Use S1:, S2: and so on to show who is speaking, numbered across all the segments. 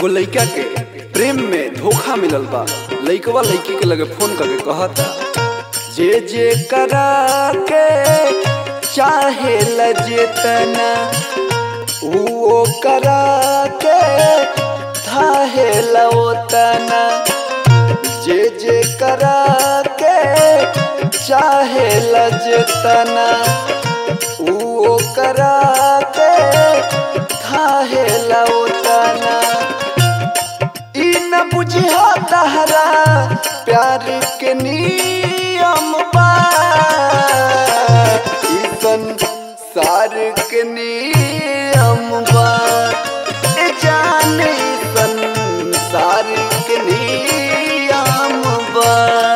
S1: एगो लइका के प्रेम में धोखा मिलल बा लइकवा लइकी के लगे फोन करके कहता जे जे करा के चाहे लजेतना वो करा के थाहे लवतना जे जे करा के चाहे लजतना वो करा के थाहे लवतना ई न बुझिया तहरा प्यार के नियम बा ई संसार के नियम बा ए जाने ई संसार के नियम बा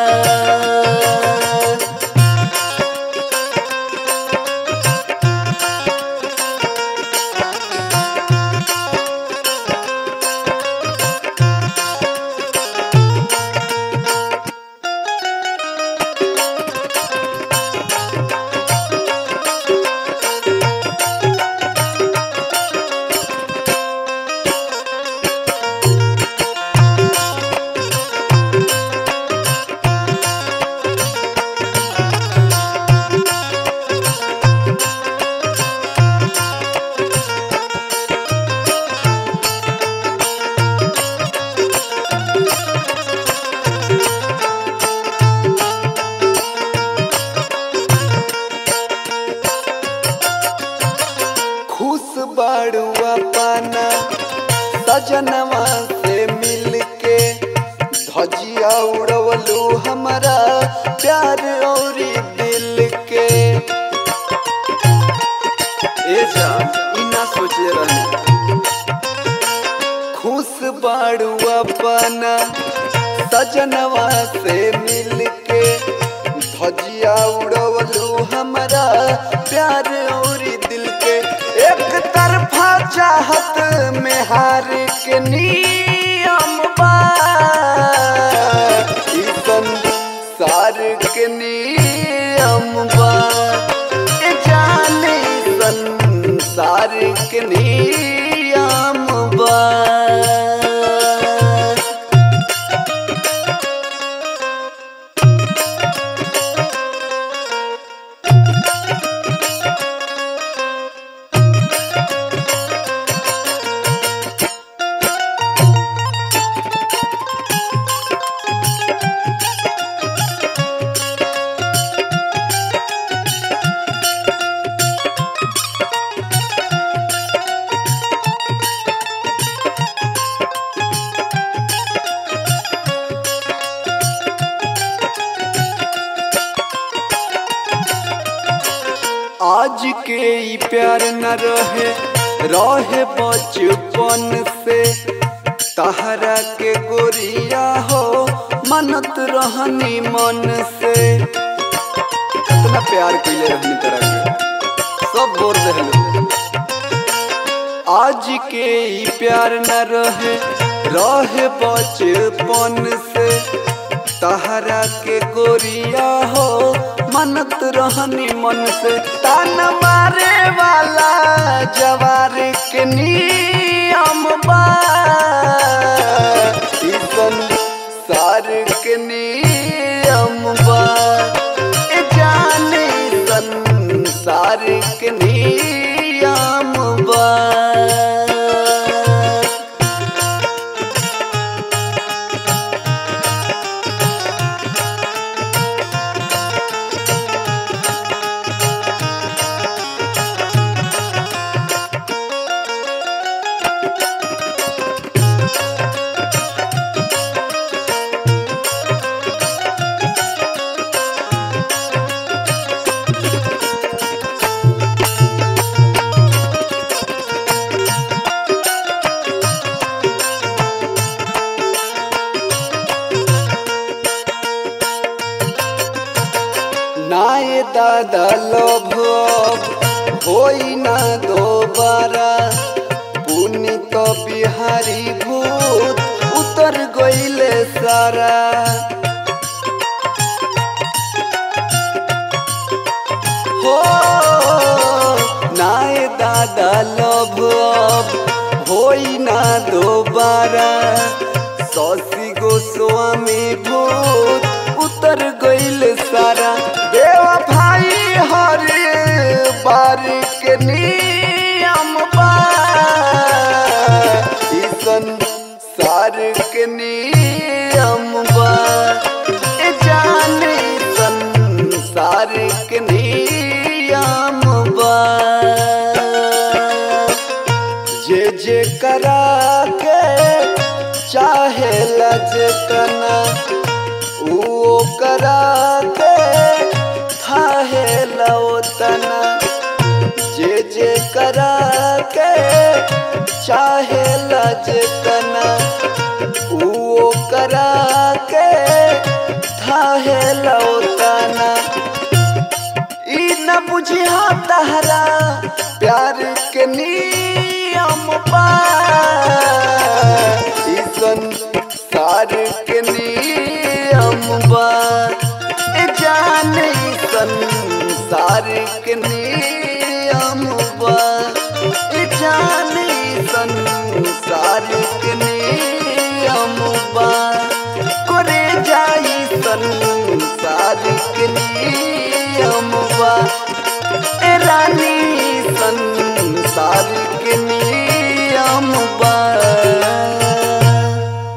S1: खुश बड़ुआ पाना सजनवा से मिल के धजिया उड़वलू हमारा प्यार और दिल के ए जा ई ना सोचे रहे खुश बड़ुआ पाना सजनवा से मिल के धजिया उड़वलू हमारा प्यार और दिल के एक तरफा चाहत में हार के नियम बा ई संसार के नियम बा ए जाने ई संसार के नियम बा आज के ई प्यार न रहे रहे बचपन से तहरा के गोरिया हो मनत रहनी मन से कितना प्यार कैले रहनी तरह के सब बोल रहे आज के ई प्यार न रहे रहे बचपन से तहरा के गोरिया हो मनत रहनी मन से तान मारे वाला जवार के नियम बा ई संसार के नियम बा ए जाने ई संसार के नियम बा नाये दादा लोभ अब होई ना दोबारा पुनि तो बिहारी भूत उतर गईले सारा हो नाये दादा लोभ अब हो होई ना दोबारा सौसी गोस्वामी भूत उतर गईल सारा देवा भाई हर बार के नियम बा ईसन सार के नियम बा ए जाने संसार के नियम बा जे जे करा के चाहे लजतना वो करा के थाहे लौतना जे जे करा के चाहे लजतना वो करा के थाहे लौतना ई न बुझिया तहरा प्यार के नियम बा ई संसार के नियम बा ए जाने ई संसार के नियम बा ए जाने ई संसार के नियम बा करे जाई संसार के नियम बा ए रानी संसार के नियम बा